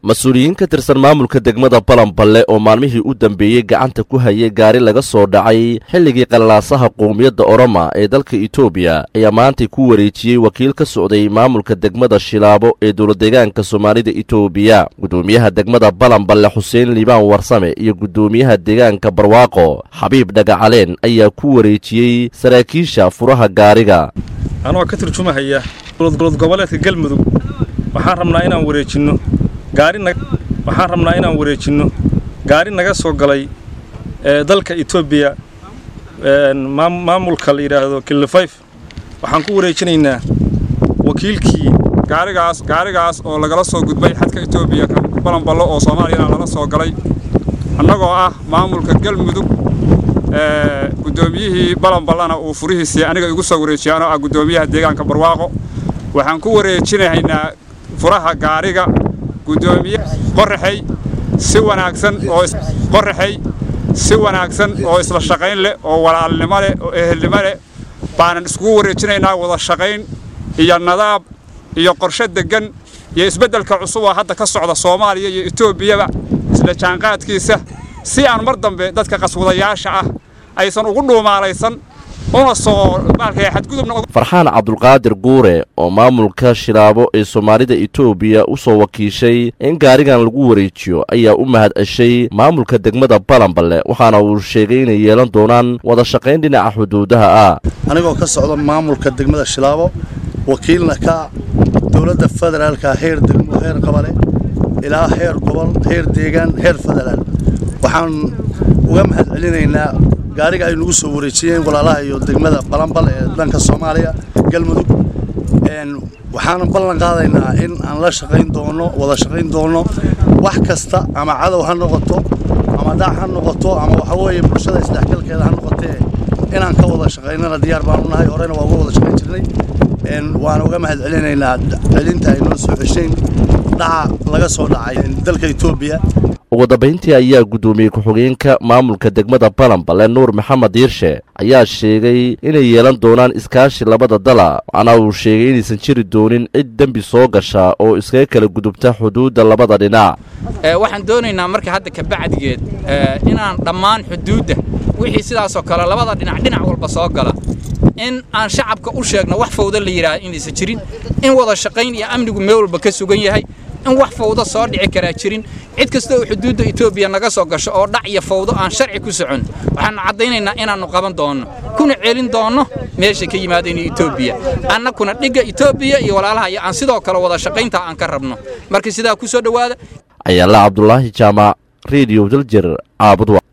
mas-uuliyiin ka tirsan maamulka degmada balanballe oo maalmihii u dambeeyey gacanta ku hayay gaari laga soo dhacay xilligii qalaasaha qowmiyadda oroma ee dalka etoobiya ayaa maantay ku wareejiyey wakiil ka socday maamulka degmada shilaabo ee dowladdeegaanka soomaalida etoobiya guddoomiyaha degmada balanballe xuseen liibaan warsame iyo guddoomiyaha deegaanka barwaaqo xabiib dhagacaleen ayaa ku wareejiyey saraakiisha furaha gaariga anoo ka turjumahaya dowlad goboleedka galmudug waxaan rabnaa inaan wareejinno waxaan rabnaa inaan wareejinno gaari naga soo galay dalka etoobiya maamulka la yidhaahdo kilifayf waxaan ku wareejinaynaa wakiilkii gaarigaas gaarigaas oo lagala soo gudbay xadka etoobiya balanballo oo soomaaliyana lala soo galay annagoo ah maamulka galmudug guddoomiyihii balanballana uu furihiisii aniga igu soo wareejiyay anoo ah guddoomiyaha deegaanka barwaaqo waxaan ku wareejinaynaa furaha gaariga gudoomiye qoraxay si wanaagsan oo qoraxay si wanaagsan oo isla shaqayn leh oo walaalnimo leh oo ehelnimo leh baanan iskugu wareejinaynaa wada shaqayn iyo nadaab iyo qorshe deggan iyo isbeddelka cusub oo hadda ka socda soomaaliya iyo etoobiyaba isla jaanqaadkiisa si aan mar dambe dadka qaswadayaasha ah aysan ugu dhuumaalaysan farxaan cabdulqaadir guure oo maamulka shilaabo ee soomaalida etoobiya u soo wakiishay in gaarigan lagu wareejiyo ayaa u mahad ceshay maamulka degmada balanballe waxaana uu sheegay inay yeelan doonaan wada shaqayn dhinaca xuduudaha ah anigoo ka socda maamulka degmada shilaabo wakiilna ka dowladda federaalka heer degmo heer qabale ilaa heer gobol heer deegaan heer federaal waxaan uga mahad celinaynaa gaariga ay nagu soo wareejiyeen walaalaha iyo degmada balanbal ee dhanka soomaaliya galmudug waxaana ballan qaadaynaa in aan la shaqayn doono wada shaqayn doono wax kasta ama cadow ha noqoto ama daac ha noqoto ama waxa weeye bulshada isdhexgalkeeda ha noqotee inaan ka wada shaqaynana diyaar baanu nahay horena waa uga wada shaqayn jirnay waana uga mahad celinaynaa celinta ay noo soo ceshayn dhaca laga soo dhacay dalka etoobiya ugu dambayntii ayaa guddoomiye ku-xigeenka maamulka degmada balanballe nuur maxamed diirshe ayaa sheegay inay yeelan doonaan iskaashi labada dala waxaana uu sheegay inaysan jiri doonin cid dembi soo gasha oo iskaga kala gudubta xuduudda labada dhinac waxaan doonaynaa marka hadda kabacdigeed inaan dhammaan xuduudda wixii sidaasoo kale labada dhinac dhinac walba soo gala in aan shacabka u sheegno wax fawda la yidhaahda inaysan jirin in wada shaqayn iyo amnigu meel walba ka sugan yahay in wax fawdo soo dhici karaa jirin cid kasta oo xuduudda etoobiya naga soo gasho oo dhac iyo fawdo aan sharci ku socon waxaannu caddaynaynaa inaannu qaban doonno kuna celin doonno meesha ka yimaadeen etoobiya annakuna dhigga etoobiya iyo walaalaha iyo aan sidoo kale wada shaqayntaa aan ka rabno marka sidaa ku soo dhowaada ayaala cabdulaahi jaamac rediyo daljir caabud